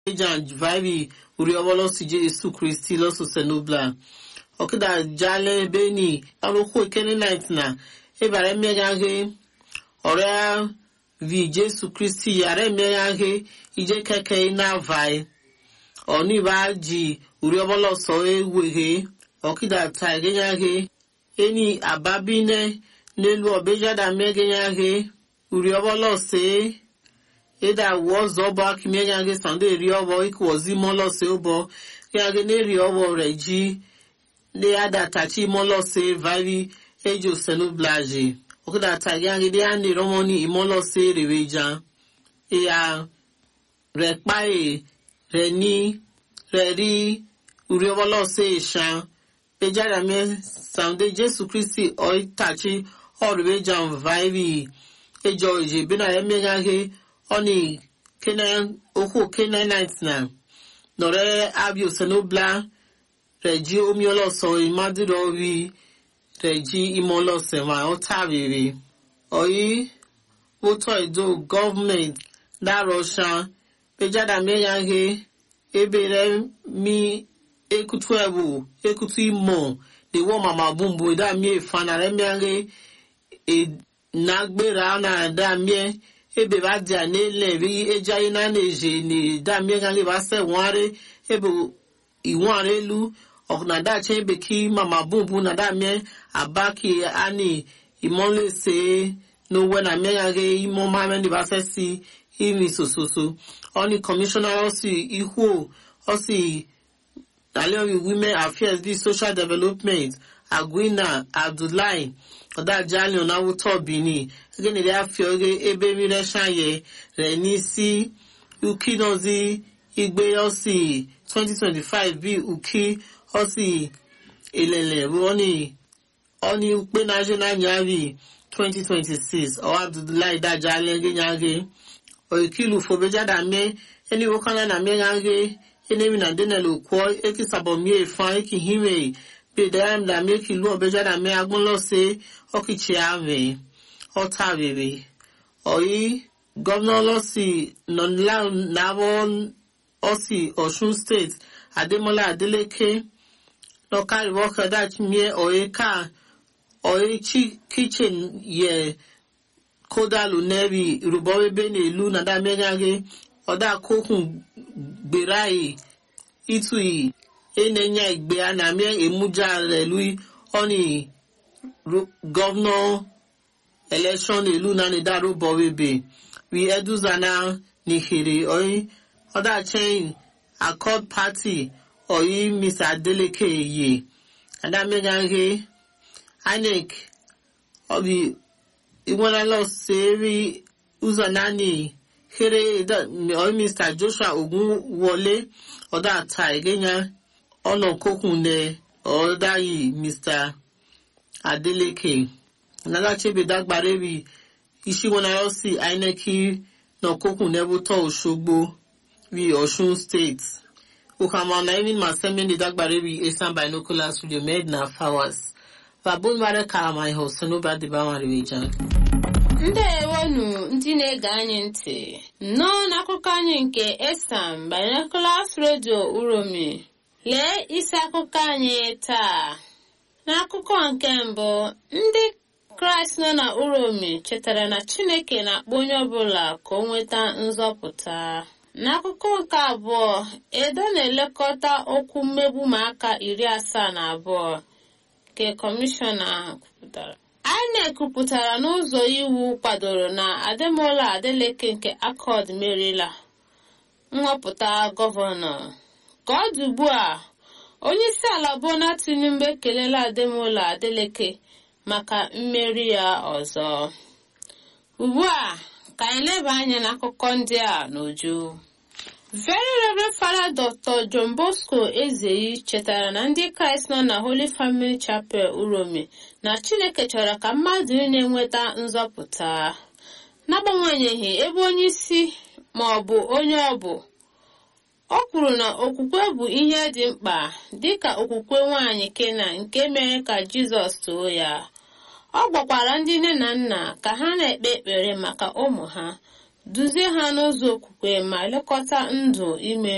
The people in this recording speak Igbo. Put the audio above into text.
jan vivi uriobolosi jesu kristi losu senubla okida jale beni arokwu ekene night na ebara mmegaghe ọrịa vi jesu kristi yara emegaghe ije keke na vai ọniba ji urioboloso eweghe okida ta egenyaghe eni ababine n'elu ọbejada mmeganyaghe uriobolosi eda wozo ọbọ akimiegaghe sando eri ọbọ ikwozi mọlọsi ụbọ gaghe na-eri ọbọ reji le adatachi mọlọsi vari ejo senublaji okudata gaghe de ane romoni imọlọsi reweja ya rekpae reni reri uriobolosi ishan ejada me sando jesu kristi oitachi ọrụbeja vari ejo eje bena emegaghe ọni kenan okwu kenanite na nọrọ abia osenobla reji omiolọsọ imadiro ri reji imọlọsẹ ma ọ tàbírí ọyí wótọ ìdó gọọmenti dárọṣà pejada mẹyàghe ebere mi ekutu ẹwù ekutu imọ lèwọ màmá bùnbùn ìdámi ìfànà rẹ mẹyàghe ìnagbèrè ànà àdámiẹ ebe ba dị a n'ele ri eji anyị na na-eje na damie ga ba se nware ebe iware elu ọkụna dacha ebe ki mama bumbu na damie abaki ani imole se n'owe na mmegaghe imo mame ndị ba se si imi sososo ọni kọmishọna ọsi ihu ọsi aliori women affairs bi social development agwina abdullahi ọdájálẹ ọ̀nàwùtọ̀ benin gịnị ya fioge ebe mmiri shaye rẹ̀ n'isi uki nọzi igbe ọsị 2025 bi uki ọsị elele rụọni ọni ukpe national nyari 2026 ọwa abdullahi dajálẹ gịnyaghe oikilu fobejada me eni wokana na megaghe enemi na denel okwọ ekisabomie fan ekihime bedayam da meki lu obejada me agbonlọse ọkìchì àmì ọta rere ọyí gọvanọ lọsí nọláwọ ọsí ọsùn state adémọlá adélèké lọkàríwọ kẹdàchimie ọyí ká ọyí kichin yẹ kódàlù nẹbi rúbọwébé n'èlú nàdàmẹgàgé ọdà kókùn gbéráyì ìtùyì ẹnẹnyà ìgbé anàmẹ èmújà rẹ lùi ọnì governor election elu na nidaro bọwebe wi eduzana n'ihere oyi ọda chain accord party oyi mr adeleke ye adameganghe inec obi igwenala seri ụzọ nani here oyi mr joshua ogunwole ọda ata egenya ọnà kokunne ọdayi mr adeleke nalachebe dagbarebi isiwonarọsi aineki nọkokun nebutọ osogbo wi osun state ukamana even masemini dagbarebi esan binocular studio med na fawas babun mara karama ihe osonoba dibamariwejan ndewonu ndị na-ege anyị ntị nnọọ n'akụkọ anyị nke esam binoculars radio uromi lee isi akụkọ anyị taa n'akụkọ nke mbụ ndị kraịst nọ na uromi chetara na chineke na-akpọ onye ọbụla ka o nweta nzọpụta n'akụkọ nke abụọ edo na-elekọta okwu mmegbu maka iri asaa na abụọ nke kọmishọna kwupụtara inec kwupụtara n'ụzọ iwu kwadoro na ademola adeleke nke akọd merila nhọpụta gọvanọ ka ọ dị ugbu a onye isi ala bola tinubu ekelela ademola adeleke maka mmeri ya ọzọ ugbu a ka anyị leba anya n'akụkọ ndị a n'uju very reverend father dr john bosco ezeyi chetara na ndị kraịst nọ na holy family chapel uromi na chineke chọrọ ka mmadụ na-enweta nzọpụta n'agbanyeghị ebe onye isi ma ọ bụ onye ọ bụ o kwuru na okwukwe bụ ihe dị mkpa dịka okwukwe nwanyị kena nke mere ka jizọs too ya ọ gwakwara ndị nne na nna ka ha na-ekpe ekpere maka ụmụ ha duzie ha n'ụzọ okwukwe ma lekọta ndụ ime